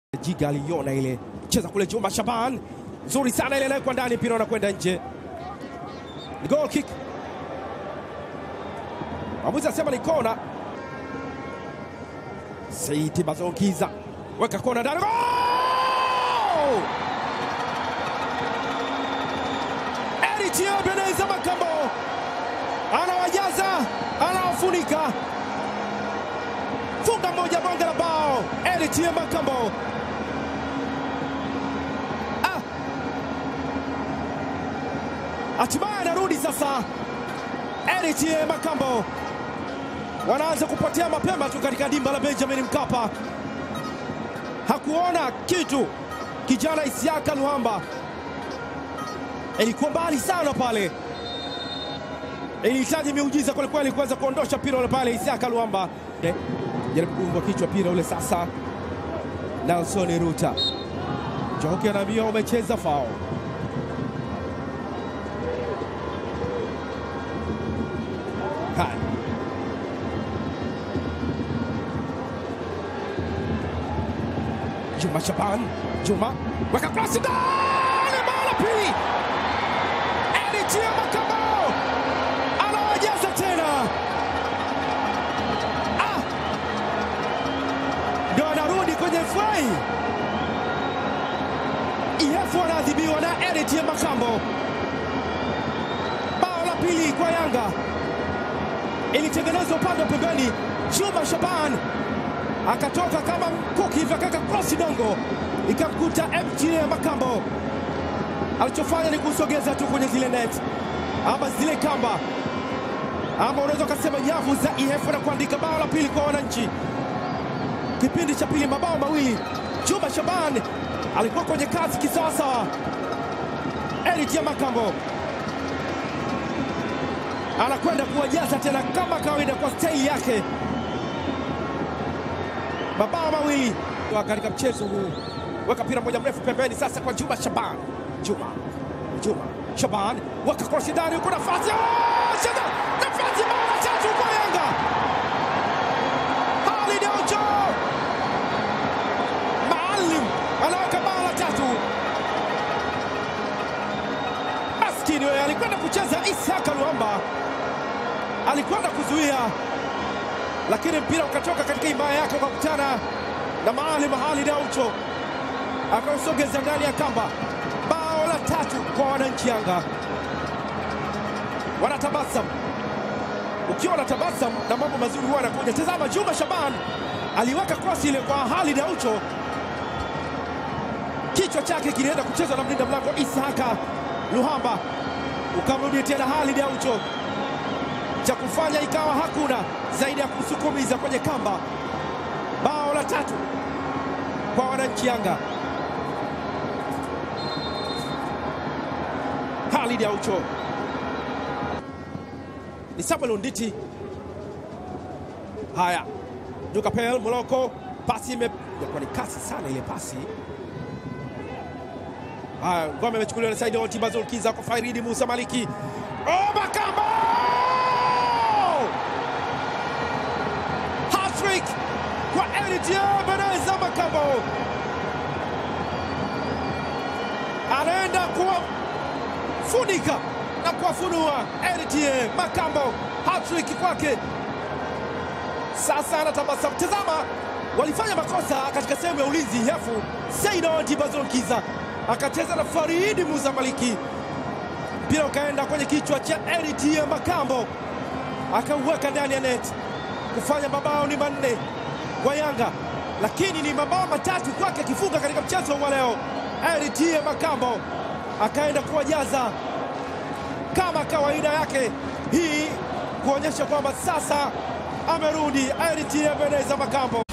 Jiga aliona ile cheza kule Juma Shaban, nzuri sana ile nayo kwa ndani, mpira unakwenda nje, ni goal kick. Mwamuzi asema ni kona. Saidi Bazongiza weka kona ndani, goal! Eric Ebeneza Makambo anawajaza, anawafunika, funga moja, bonge la bao. Eric Makambo hatimaye anarudi sasa. Eric Makambo wanaanza kupotea mapema tu katika dimba la Benjamin Mkapa. Hakuona kitu kijana Isiaka Luhamba, ilikuwa mbali sana pale, ilihitaji miujiza kwelikweli kuweza kuondosha mpira ule pale. Isiaka Luhamba jaribu kuungwa kichwa mpira ule sasa. Nelson Ruta Joki anaambia umecheza fao Haya. Juma Shaban, Juma weka krosi ndani, bao la pili. Eric Makambo anawajaza tena, ah, ndio anarudi kwenye frai. Ihefu anaadhibiwa na Eric Makambo. Bao la pili kwa Yanga ilitengenezwa upande wa pembeni. Juma Shaban akatoka kama mkuki hivi, akaweka krosi dongo, ikamkuta MTA Makambo. Alichofanya ni kusogeza tu kwenye zile net ama zile kamba, ama unaweza ukasema nyavu za IF na kuandika bao la pili kwa wananchi. Kipindi cha pili, mabao mawili. Juma Shaban alikuwa kwenye kazi kisawasawa. Eric Makambo anakwenda kuwajaza tena kama kawaida kwa staili yake. Mabao mawili katika mchezo huu, weka mpira moja mrefu pembeni sasa kwa Juma Shaban. Juma Juma Shaban weka krosi ndani, huko nafasi cheza nafasi, bao la tatu kwa Yanga. Khalid Aucho Maalim anaweka bao la tatu. Maskini wewe, alikwenda kucheza Isaka Luamba alikwenda kuzuia lakini mpira ukatoka katika himaya yake, ukakutana na Maalim Khalid Aucho akausogeza ndani ya kamba. Bao la tatu kwa wananchi Yanga, wanatabasamu. Ukiwa unatabasamu na mambo mazuri huwa anakuja. Tazama, Juma Shaban aliweka krosi ile kwa Khalid Aucho, kichwa chake kilienda kuchezwa na mlinda mlango Isaka Luhamba, ukamrudia tena Khalid Aucho cha kufanya ikawa hakuna zaidi ya kusukumiza kwenye kamba. Bao la tatu kwa wananchi Yanga. Khalid Aucho ni Samuel Unditi. Haya, Dukapel Moloko, pasi imekuwa ni kasi sana ile pasi. Haya, ngome imechukuliwa na Saidi Oti Bazulkiza kwa Fairidi Musa Maliki. Oh, Makambo kwa Eritie Beneza Makambo anaenda kuwafunika na kuwafunua Eritie Makambo, hattrick kwake. Sasa anatabasamu. Tazama, walifanya makosa katika sehemu ya ulinzi hefu. Saidoti Bazonkiza akacheza na Faridi Musa Maliki, mpira ukaenda kwenye kichwa cha Eritie Makambo, akauweka ndani ya net kufanya mabao ni manne kwa Yanga, lakini ni mabao matatu kwake akifunga katika mchezo wa leo. Eritie Makambo akaenda kuwajaza kama kawaida yake, hii kuonyesha kwamba sasa amerudi Eritie Beneza Makambo.